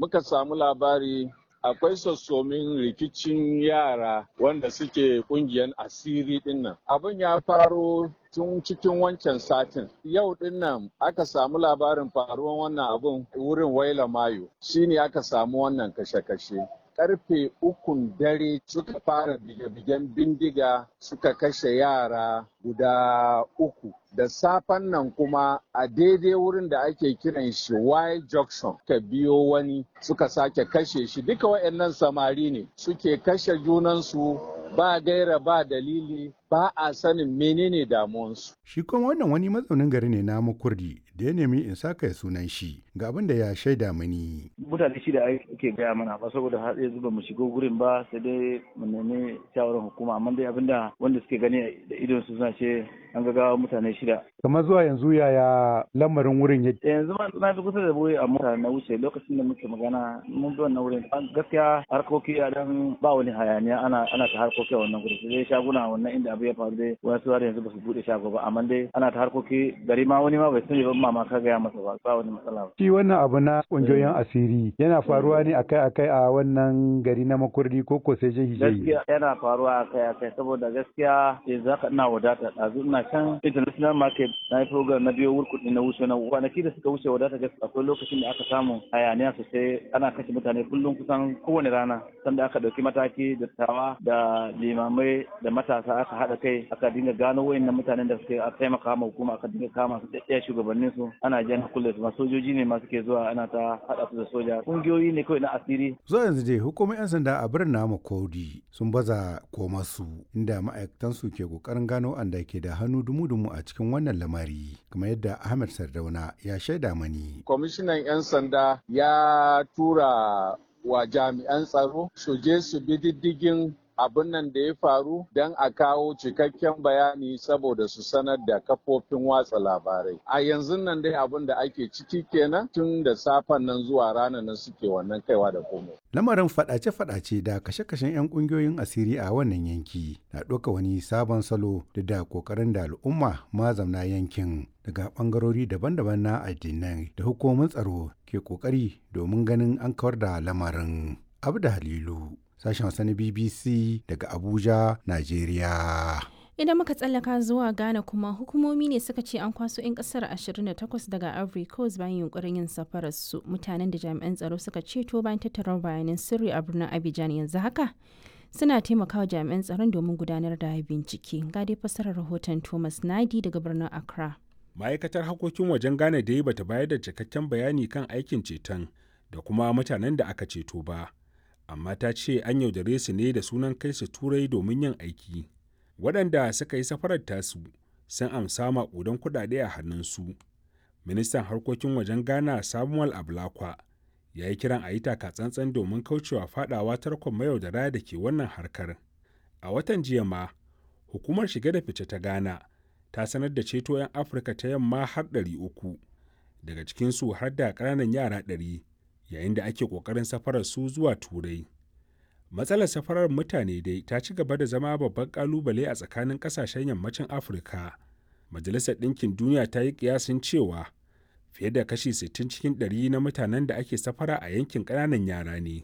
muka samu labari akwai sassomin rikicin yara wanda suke kungiyar asiri dinnan. Abin ya faro tun cikin wancan satin. Yau dinnan aka samu labarin faruwan wannan abun wurin Waila Mayo. Shine aka samu wannan kashe-kashe. karfe ukun dare suka fara bige-bigen bindiga suka kashe yara guda uku da safen nan kuma a daidai wurin da ake kiran shi Y junction ka biyo wani suka sake kashe shi duka waɗannan samari ne suke kashe junansu ba gaira ba dalili ba a sanin menene damuwansu. Shi kuma wannan wani mazaunin gari ne na makurdi da ya nemi in saka ya sunan shi ga abin da ya shaida mani. Mutane shi da ake gaya mana ba saboda har yanzu ba mu shigo gurin ba sai dai mu nemi shawarar hukuma amma dai abinda wanda suke gani da idon su suna ce an ga mutane shida. Kamar zuwa yanzu yaya lamarin wurin ya Yanzu ma na fi kusa da wuri a mota na wuce lokacin da muke magana mun bi wannan wurin gaskiya harkoki a dan ba wani hayaniya ana ana ta harkoki a wannan gurin sai shaguna wannan inda abu ya faru dai wasu har yanzu ba su bude shago ba amma dai ana ta harkoki gari ma wani ma bai sani ba mama ka gaya masa ba ba wani matsala ba. Shi wannan abu na kungiyoyin asiri yana faruwa ne akai-akai a wannan gari na makurdi ko ko sai jihi Gaskiya yana faruwa akai-akai saboda gaskiya yanzu haka ina wadata ɗazu ina can international market na yi program na biyo wurkuɗi na wuce na kwanaki da suka wuce wadata gaskiya akwai lokacin da aka samu hayaniya sosai ana kashe mutane kullum kusan kowane rana sanda aka ɗauki mataki da tawa da limamai da matasa aka haɗa kai aka dinga gano wayannan mutanen da suke taimaka ma hukuma aka dinga kama su ɗaya shugabannin su ana jan kulle su sojoji ne masu ke zuwa ana ta haɗa su da soja ƙungiyoyi ne kawai na asiri. Zuwa yanzu dai hukumar 'yan sanda a birnin namu Kodi sun baza koma su inda ma'aikatan su ke kokarin gano anda ke da hannu dumu-dumu a cikin wannan lamari kamar yadda Ahmed Sardauna ya shaida mani. Kwamishinan 'yan sanda ya tura wa jami'an tsaro su je su bi diddigin abin nan da ya faru don a kawo cikakken bayani saboda su sanar da kafofin watsa labarai. A yanzu nan dai abin da ake ciki kenan tun da safen nan zuwa ranar nan suke wannan kaiwa da komai. Lamarin fadace-fadace da kashe-kashen 'yan kungiyoyin asiri a wannan yanki na ɗauka wani sabon salo da da ƙoƙarin da al'umma mazamna yankin daga ɓangarori daban-daban na addinai da hukumomin tsaro ke ƙoƙari domin ganin an kawar da lamarin. Abu da Halilu. sashen Hausa na BBC daga Abuja, Najeriya. Idan muka tsallaka zuwa Ghana kuma hukumomi ne suka ce an kwaso 'yan kasar 28 daga Ivory Coast bayan yunkurin yin safarar su mutanen da jami'an tsaro suka ceto bayan tattara bayanan sirri a birnin Abidjan yanzu haka suna taimakawa jami'an tsaron domin gudanar da bincike. Ga dai fasarar rahoton Thomas Nadi daga birnin Accra. Ma'aikatar harkokin wajen Ghana dai bata bayar da cikakken bayani kan aikin ceton da kuma mutanen da aka ceto ba. amma ta ce an yaudare su ne da sunan kai su turai domin yin aiki waɗanda suka yi safarar tasu sun amsa maƙudan kuɗaɗe a hannunsu ministan harkokin wajen ghana samuel ablakwa ya yi kiran a yi tsantsan domin kaucewa fadawa tarkon mayaudara da ke wannan harkar a watan jiya ma hukumar shige da fice ta ghana ta sanar da ceto 'yan afirka ta yamma har 300 daga cikinsu har da ƙananan yara 100 yayin da ake ƙoƙarin safarar su zuwa turai matsalar safarar mutane dai ta ci gaba da zama babban ƙalubale a tsakanin ƙasashen yammacin afirka majalisar ɗinkin duniya ta yi ƙiyasin cewa fiye da kashi 60 cikin 100 na mutanen da ake safara a yankin ƙananan yara ne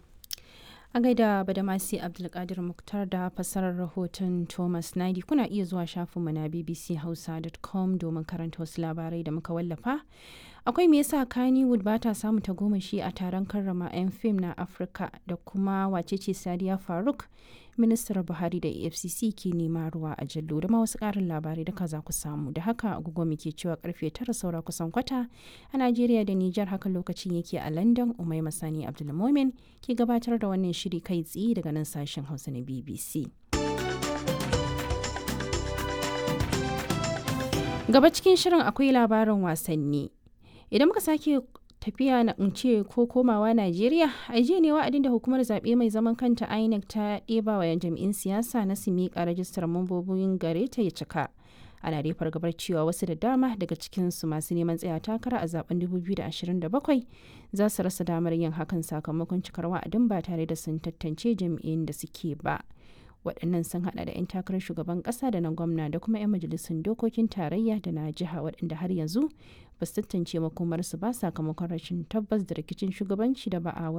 a gaida badamasi abdulkadir muktar da fassarar rahoton thomas naidi kuna iya zuwa shafinmu na bbchausa.com domin karanta wasu labarai da muka wallafa akwai me yasa kannywood ba ta samu tagomashi a taron karrama 'yan fim na afirka da kuma wacece sadiya faruk ministar buhari da efcc ke nema ruwa a jallo da ma wasu karin labarai da za ku samu da haka agogo muke cewa karfe tara saura kusan kwata a najeriya da nijar haka lokacin yake a london umai masani abdulmomin ke gabatar da wannan shiri kai tsaye daga nan sashen hausa na bbc gaba cikin shirin akwai labarin wasanni idan muka sake tafiya na ce ko komawa Najeriya a jiya ne wa'adin da hukumar zaɓe mai zaman kanta INEC ta ɗeba wa jami'in siyasa na su miƙa rajistar mambobin gare ta ya cika. Ana dai fargabar cewa wasu da dama daga cikinsu masu neman tsaya takara a zaben 2027 za su rasa damar yin hakan sakamakon cikar wa'adin ba tare da sun tantance jami'in da suke ba. waɗannan sun hada da 'yan takarar shugaban ƙasa da na gwamna da kuma 'yan majalisun dokokin tarayya da na jiha waɗanda har yanzu ba su tantance makomarsu ba sakamakon rashin tabbas da rikicin shugabanci da ba a